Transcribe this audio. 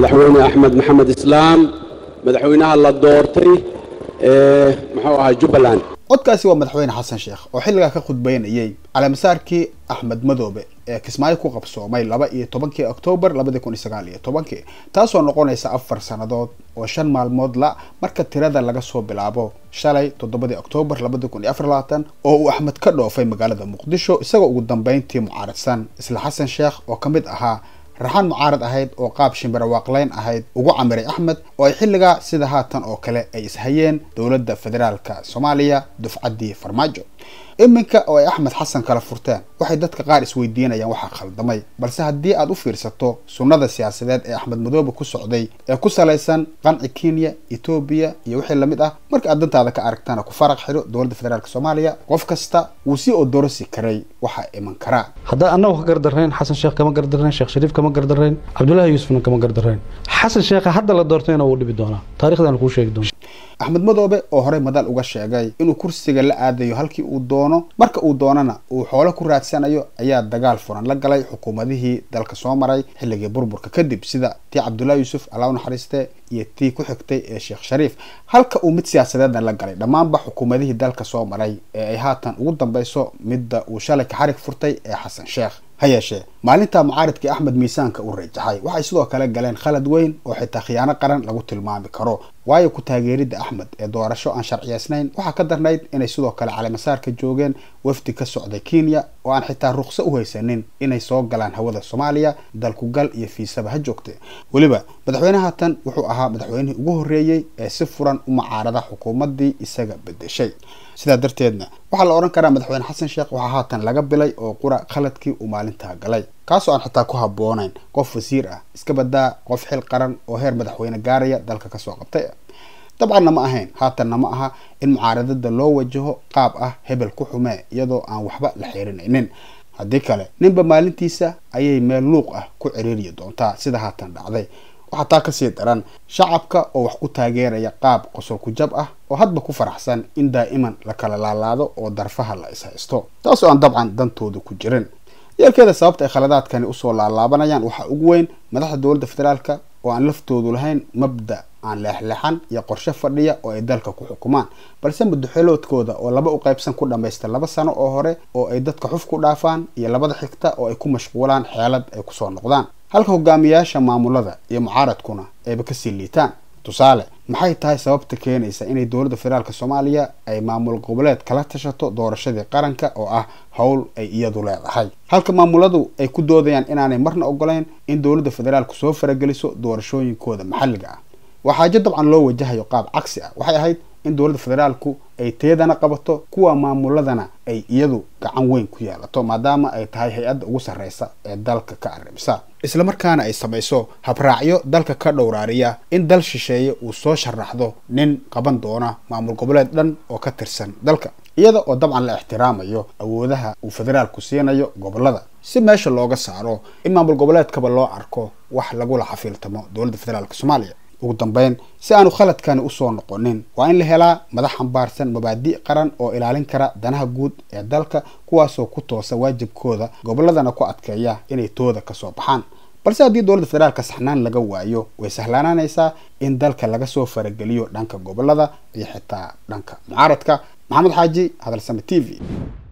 madaxweyne axmed maxamed islaam madaxweynaha la doortay ee muxuu ahaa jubbaland codkaasi waa madaxweyne xasan sheekh oo xilligaa ka khudbeynayay caleemasaarkii axmed madoobe ee kismaayo ku qabsoomay laba iyo tobankii oktoobar labadi kun iyo sagaal iyo tobankii taasoo noqonaysa afar sannadood oo shan maalmood la marka tirada laga soo bilaabo shalay toddobadii oktoobar labadi kun iyo afar labaatan oo uu axmed ka dhoofay magaalada muqdisho isagoo ugu dambeyntii mucaaradsan isla xasan sheekh oo ka mid ahaa raxaan mucaarad ahayd oo qaab shimbirawaaqleyn ahayd ugu camiray axmed oo ay xilligaa sida haatan oo kale ay ishayeen dowladda federaalka soomaaliya dufcaddii farmaajo iminka oo ay axmed xasan kala furteen waxay dadka qaar isweydiinayaan waxaa khaldamay balse haddii aad u fiirsato sunnada siyaasadeed ee axmed madoobe ku socday ee ku salaysan qanci kenya etoobiya iyo wixii lamid ah marka aad dantaada ka aragtana ku faraq xidho dowladda federaalk soomaaliya qof kasta wuu sii odorosi karay waxaa iman karaa haddaan annagu ka gardarrayn xasan sheekh kama gardarrayn sheekh shariif kama gardarrayn cabdullaahi yuusufna kama gardarrayn xasan sheekha hadda la doortayna wuu dhibi doonaa taarikhdan kuu sheegi doona axmed madoobe oo horey madal uga sheegay inuu kursiga la aadayo halkii uu doono marka uu doonana uu xoolo ku raadsanayo ayaa dagaal furan la galay xukuumadihii dalka soo maray xilligii burburka kadib sida tii cabdullaahi yuusuf allah u naxariiste iyo tii ku xigtay ee sheekh shariif halka uu mid siyaasadeedna la galay dhammaanba xukuumadihii dalka soo maray ee ay haatan ugu dambeyso midda uu shalay ka xarig furtay ee xasan sheekh ha yeeshee maalinta mucaaridkii axmed miisaanka u rajaxay waxay sidoo kale galeen khalad weyn oo xitaa khiyaano qaran lagu tilmaami karo waayo ku taageeridda axmed ee doorasho aan sharciyeysnayn waxaa ka darnayd inay sidoo kale caleemasaarka joogeen wafdi ka socday kenya oo aan xitaa ruqso u haysanin inay soo galaan hawada soomaaliya dalkugal iyo fiisaba ha joogte weliba madaxweynaha tan wuxuu ahaa madaxweynihii ugu horreeyey ee si furan u mucaarada xukuumaddii isaga bedeshay sidaa darteedna waxaa la odhan karaa madaxweyne xasan sheekh waxaa haatan laga bilay oo qura khaladkii uu maalintaa galay kaasoo aan xitaa ku habboonayn qof wasiir ah iska badaa qof xil qaran oo heer madaxweyne gaaraya dalka kasoo qabtay dabcanna ma ahayn haatanna ma aha in mucaaradada loo wajaho qaab ah hebel ku xumee iyadoo aan waxba la xiirinaynin haddii kale ninba maalintiisa ayay meel luuq ah ku ciriiriyi doontaa sida haatan dhacday waxaa taa kasii daran shacabka oo wax ku taageeraya qaab qosol ku jab ah oo hadba ku faraxsan in daa'iman la kala laalaado oo darfaha la ishaysto taasoo aan dabcan dantooda ku jirin yeelkeeda sababta ay khaladaadkani usoo laalaabanayaan waxaa ugu weyn madaxda dowladda federaalka oo aan laftoodu lahayn mabda aan leexleexan iyo qorshe fadhiya oo ay dalka ku xukumaan balse muddoxeloodkooda oo laba u qaybsan ku dhammaysta laba sano oo hore oo ay dadka xuf ku dhaafaan iyo labada xigta oo ay ku mashquulaan xeelad ay kusoo noqdaan halka hogaamiyaasha maamulada iyo mucaaradkuna ayba kasii liitaan tusaale maxay tahay sababta keenaysa inay dowladda federaalk soomaaliya ay maamul goboleed kala tashato doorashadii qaranka oo ah howl ay iyadu leedahay halka maamuladu ay ku doodayaan inaanay marna ogolayn in dowladda federaalku soo farageliso doorashooyinkooda maxalliga ah waa xaajo dabcan loo wajahayo qaab cagsi ah waxay ahayd in dowladda federaalku ay teedana qabato kuwa maamuladana ay iyadu gacan weyn ku yeelato maadaama ay tahay hay-adda ugu sarreysa ee dalka ka arrimisa islamarkaana ay samayso habraacyo dalka ka dhowraariya in dal shisheeye uu soo sharaxdo nin qaban doona maamul goboleed dhan oo ka tirsan dalka iyada oo dabcan la ixtiraamayo awoodaha uu federaalku siinayo gobolada si meesha looga saaro in maamul goboleedkaba loo arko wax lagula xafiiltamo dowladda federaalk soomaaliya ugu dambeyn si aanu khaladkani usoo noqonin waa in la helaa madax xambaarsan mabaadi' qaran oo ilaalin kara danaha guud ee dalka kuwaasoo ku toosa waajibkooda goboladana ku adkeeya inay tooda kasoo baxaan balse haddii dowladda federaalka saxnaan laga waayo way sahlaanaanaysaa in dalka laga soo farageliyo dhanka gobolada iyo xitaa dhanka mucaaradka maxamed xaaji hadalsame t v